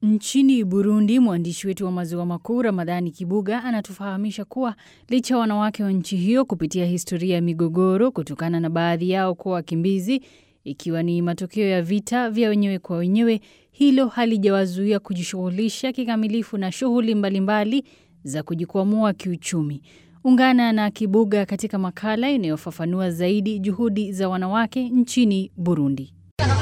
Nchini Burundi, mwandishi wetu wa maziwa makuu Ramadhani Kibuga anatufahamisha kuwa licha ya wanawake wa nchi hiyo kupitia historia ya migogoro kutokana na baadhi yao kuwa wakimbizi, ikiwa ni matokeo ya vita vya wenyewe kwa wenyewe, hilo halijawazuia kujishughulisha kikamilifu na shughuli mbalimbali za kujikwamua kiuchumi. Ungana na Kibuga katika makala inayofafanua zaidi juhudi za wanawake nchini Burundi.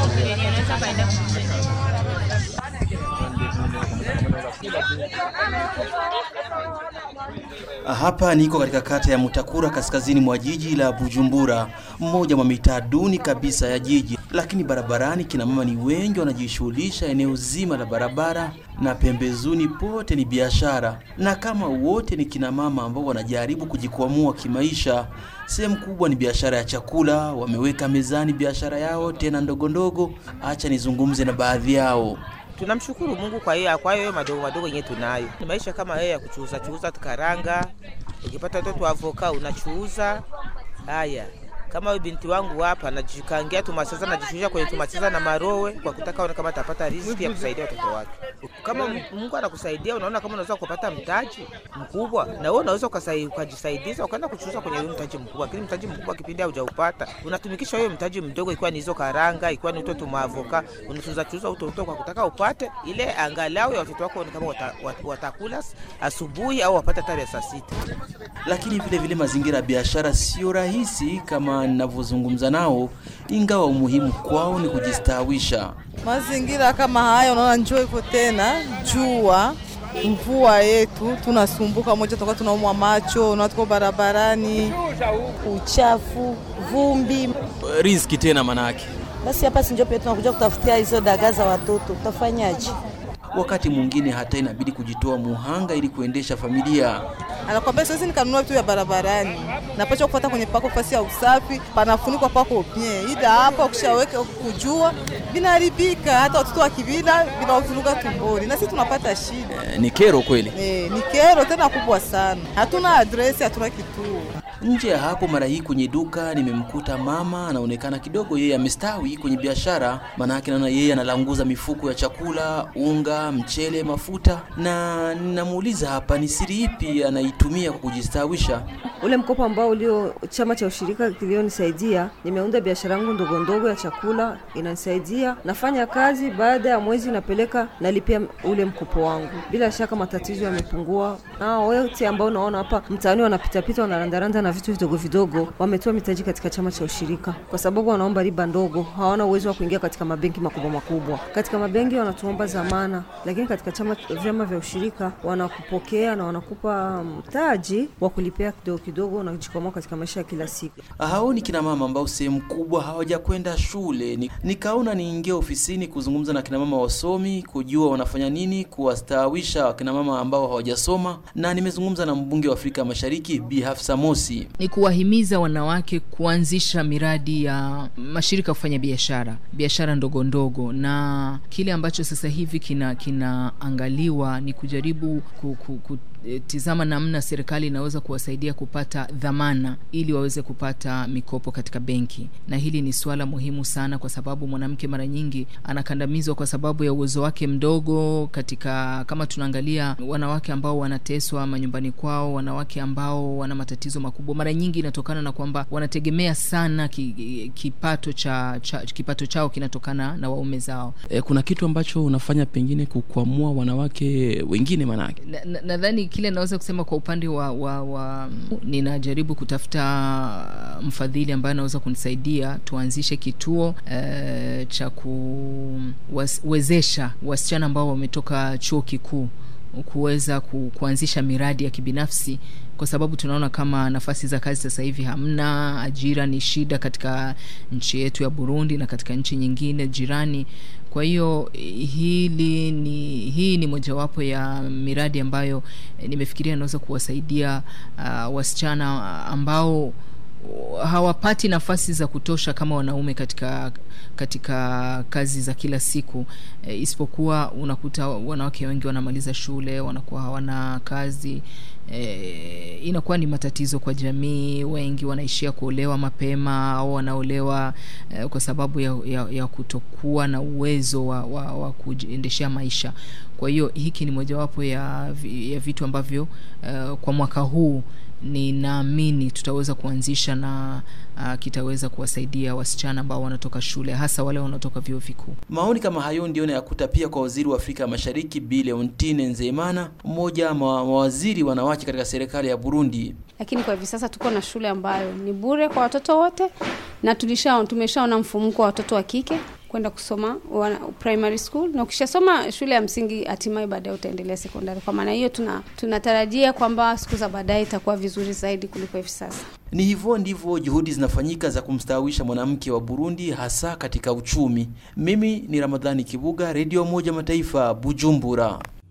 Hapa niko katika kata ya Mutakura kaskazini mwa jiji la Bujumbura, mmoja mwa mitaa duni kabisa ya jiji. Lakini barabarani kina mama ni wengi wanajishughulisha eneo zima la barabara na pembezoni pote ni biashara, na kama wote ni kina mama ambao wanajaribu kujikwamua kimaisha, sehemu kubwa ni biashara ya chakula. Wameweka mezani biashara yao tena ndogo ndogo. Acha nizungumze na baadhi yao. Tunamshukuru Mungu kwa hiyo kwa hiyo madogo madogo yenyewe tunayo. Ni maisha kama yeye ya kuchuuza chuuza karanga, ukipata watoto avoka unachuuza. Haya, kama huyu binti wangu hapa anajikangia tumaseza, anajishughulisha kwenye tumaseza na marowe kwa kutaka ona kama atapata riziki ya kusaidia watoto wake. Kama Mungu anakusaidia, unaona kama unaweza kupata mtaji mkubwa, na wewe unaweza ukajisaidiza ukaenda kuchuuza kwenye huyo mtaji mkubwa. Lakini mtaji mkubwa kipindi haujaupata, unatumikisha huyo mtaji mdogo, ikiwa ni hizo karanga, ikiwa ni utoto maavoka, unachuuza chuuza utoto kwa kutaka upate ile angalau ya watoto wako, ni kama wata, watakula asubuhi au wapate hata saa sita. Lakini vile vile mazingira ya biashara sio rahisi kama ninavyozungumza nao, ingawa umuhimu kwao ni kujistawisha. Mazingira kama haya, unaona njoo iko tena, jua mvua yetu, tunasumbuka moja, toka tunaumwa macho, unaona tuko barabarani, uchafu, vumbi, riziki tena manake. Basi hapa si ndio pia tunakuja kutafutia hizo dagaa za watoto, utafanyaje? Wakati mwingine hata inabidi kujitoa muhanga ili kuendesha familia. Anakwambia siwezi nikanunua vitu vya barabarani, napaswa kufuata kwenye pako fasi ya usafi, panafunikwa pako bien, ila hapa ukishaweka kujua vinaharibika, hata watoto wakivila vinavuruga tumboni, na sisi tunapata shida. E, ni kero kweli. E, ni kero tena kubwa sana, hatuna adresi, hatuna kituo. Nje ya hapo, mara hii kwenye duka nimemkuta mama, anaonekana kidogo yeye amestawi kwenye biashara, maanake naona yeye analanguza mifuko ya chakula, unga, mchele, mafuta, na ninamuuliza hapa ni siri ipi anaitumia kwa kujistawisha. Ule mkopo ambao ulio chama cha ushirika kilionisaidia, nimeunda biashara yangu ndogo ndogo ya chakula, inanisaidia. Nafanya kazi, baada ya mwezi napeleka nalipia ule mkopo wangu. Bila shaka matatizo yamepungua. Na wote ambao naona hapa mtaani wanapitapita, wanarandaranda na vitu vidogo vidogo, wametoa mitaji katika chama cha ushirika, kwa sababu wanaomba riba ndogo, hawana uwezo wa kuingia katika mabenki makubwa makubwa. Katika mabenki wanatuomba zamana, lakini katika chama vyama vya ushirika wanakupokea na wanakupa mtaji wa kulipia kidogo kidogo, unajikwamua katika maisha ya kila siku. Hao ni kina mama ambao sehemu kubwa hawajakwenda shule. Ni, nikaona niingie ofisini kuzungumza na kina mama wasomi, kujua wanafanya nini kuwastawisha wakina mama ambao hawajasoma, na nimezungumza na mbunge wa Afrika Mashariki Bi Hafsa Mosi ni kuwahimiza wanawake kuanzisha miradi ya mashirika kufanya biashara biashara ndogo ndogo, na kile ambacho sasa hivi kina kinaangaliwa ni kujaribu ku, ku, ku, tizama namna serikali inaweza kuwasaidia kupata dhamana ili waweze kupata mikopo katika benki, na hili ni suala muhimu sana, kwa sababu mwanamke mara nyingi anakandamizwa kwa sababu ya uwezo wake mdogo. Katika kama tunaangalia wanawake ambao wanateswa manyumbani kwao, wanawake ambao wana matatizo makubwa, mara nyingi inatokana na kwamba wanategemea sana ki, kipato cha, cha kipato chao kinatokana na waume zao. E, kuna kitu ambacho unafanya pengine kukwamua wanawake wengine manake nadhani na, kile naweza kusema kwa upande wa, wa, wa ninajaribu kutafuta mfadhili ambaye anaweza kunisaidia tuanzishe kituo e, cha kuwezesha wasichana ambao wametoka chuo kikuu kuweza ku, kuanzisha miradi ya kibinafsi kwa sababu tunaona kama nafasi za kazi sasa hivi hamna, ajira ni shida katika nchi yetu ya Burundi na katika nchi nyingine jirani. Kwa hiyo hili ni hii ni mojawapo ya miradi ambayo eh, nimefikiria inaweza kuwasaidia uh, wasichana ambao hawapati nafasi za kutosha kama wanaume katika katika kazi za kila siku e, isipokuwa unakuta wanawake wengi wanamaliza shule wanakuwa hawana kazi e, inakuwa ni matatizo kwa jamii. Wengi wanaishia kuolewa mapema au wanaolewa e, kwa sababu ya, ya, ya kutokuwa na uwezo wa, wa, wa kujiendeshea maisha. Kwa hiyo hiki ni mojawapo ya, ya vitu ambavyo uh, kwa mwaka huu ninaamini tutaweza kuanzisha na uh, kitaweza kuwasaidia wasichana ambao wanatoka shule hasa wale wanaotoka vyuo vikuu. Maoni kama hayo ndio nayakuta pia kwa waziri wa Afrika Mashariki Bi Leontine Nzeyimana, mmoja wa mawaziri wanawake katika serikali ya Burundi. Lakini kwa hivi sasa tuko na shule ambayo ni bure kwa watoto wote, na tulisha tumeshaona mfumuko wa watoto wa kike kwenda kusoma wana, primary school na ukishasoma shule ya msingi hatimaye baadaye utaendelea sekondari. Kwa maana hiyo tuna tunatarajia kwamba siku za baadaye itakuwa vizuri zaidi kuliko hivi sasa. Ni hivyo ndivyo juhudi zinafanyika za kumstawisha mwanamke wa Burundi hasa katika uchumi. Mimi ni Ramadhani Kibuga, Radio Moja Mataifa, Bujumbura.